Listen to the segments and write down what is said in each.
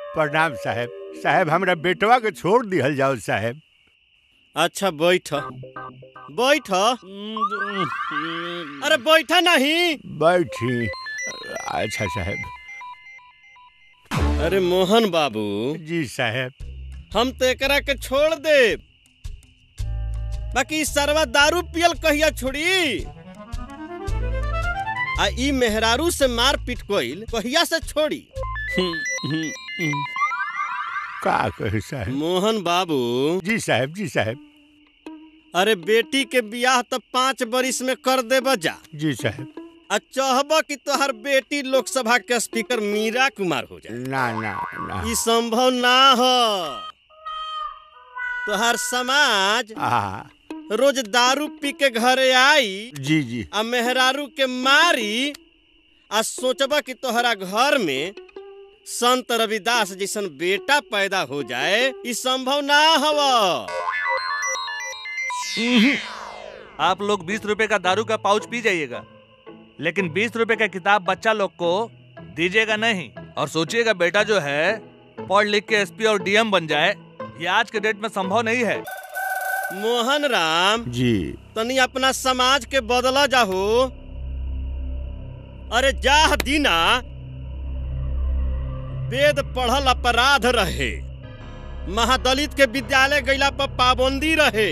प्रणाम साहेब साहेब हमरा बेटवा के छोड़ दिहल जाओ साहेब अच्छा बैठ बैठ अरे बैठा नहीं बैठी अच्छा साहेब अरे मोहन बाबू जी साहेब हम तो एकरा के छोड़ दे बाकी इ सरवा दारू पियल कहिया छोड़ी आ ई मेहरारू से मार पीट कोइल कहिया से छोड़ी का कहे साहेब मोहन बाबू जी साहेब जी साहेब अरे बेटी के बियाह तो पाँच बरिस में कर दे बजा जी साहेब आ चाहब कि तोहर बेटी लोकसभा के स्पीकर मीरा कुमार हो जाए ना ना ना ई संभव ना हो तोहर समाज आ रोज दारू पी के घरे आई जी जी आ मेहरारू के मारी आ सोचबा कि तोहरा घर में संत रविदास जैसन बेटा पैदा हो जाए ई संभव ना हवा आप लोग बीस रुपए का दारू का पाउच पी जाइएगा लेकिन बीस रुपए का किताब बच्चा लोग को दीजिएगा नहीं और सोचिएगा बेटा जो है पढ़ लिख के एसपी और डीएम बन जाए ये आज के डेट में संभव नहीं है मोहन राम जी तनी अपना समाज के बदला जाहो अरे जाह दीना वेद पढ़ल अपराध रहे महादलित के विद्यालय गैला पर पाबंदी रहे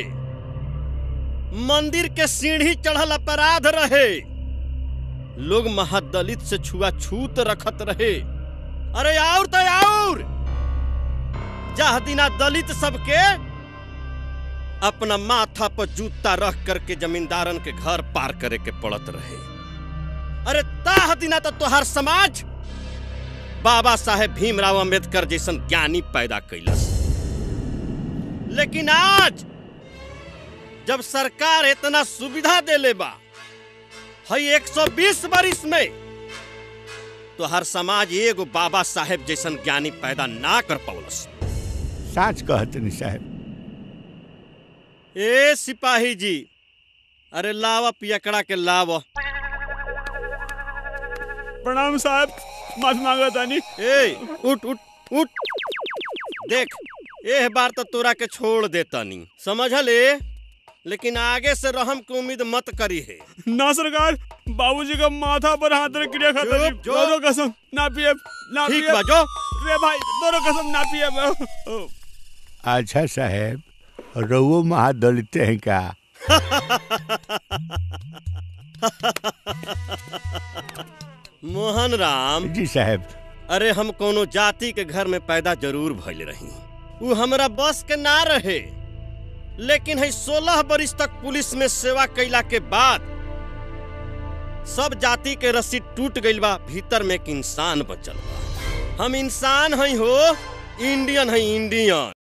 मंदिर के सीढ़ी चढ़ल अपराध रहे लोग महादलित से छुआछूत रखत रहे अरे और तो और जाह दीना दलित सबके अपना माथा पर जूता रख करके जमींदारन के घर पार करे के पड़त रहे अरे ताह दिना तो तोहार समाज बाबा साहेब भीमराव अंबेडकर जैसन ज्ञानी पैदा कैलस लेकिन आज जब सरकार इतना सुविधा देले बा हई 120 बरिस में तो हर समाज एगो बाबा साहेब जैसन ज्ञानी पैदा ना कर पौलस साच कहतनी साहेब ए सिपाही जी अरे लावा पियकड़ा के लावा प्रणाम साहब माफी मांगा तानी ए उठ उठ उठ देख एह बार तो तोरा के छोड़ देतानी समझले लेकिन आगे से रहम के उम्मीद मत करी है ना सरकार बाबूजी का माथा पर हाथ रख क्रिया खाता चुप, चुप। दोनों कसम ना पिए ना ठीक पिए बा जो रे भाई दोनों कसम ना पिए अच्छा साहेब रउओ महादलित हैं का मोहन राम जी साहेब अरे हम कोनो जाति के घर में पैदा जरूर भइल रही उ हमरा बस के ना रहे लेकिन है सोलह बरिस तक पुलिस में सेवा कैला के बाद सब जाति के रस्सी टूट गइल बा भीतर में एक इंसान बचल बा हम इंसान हई हो इंडियन है इंडियन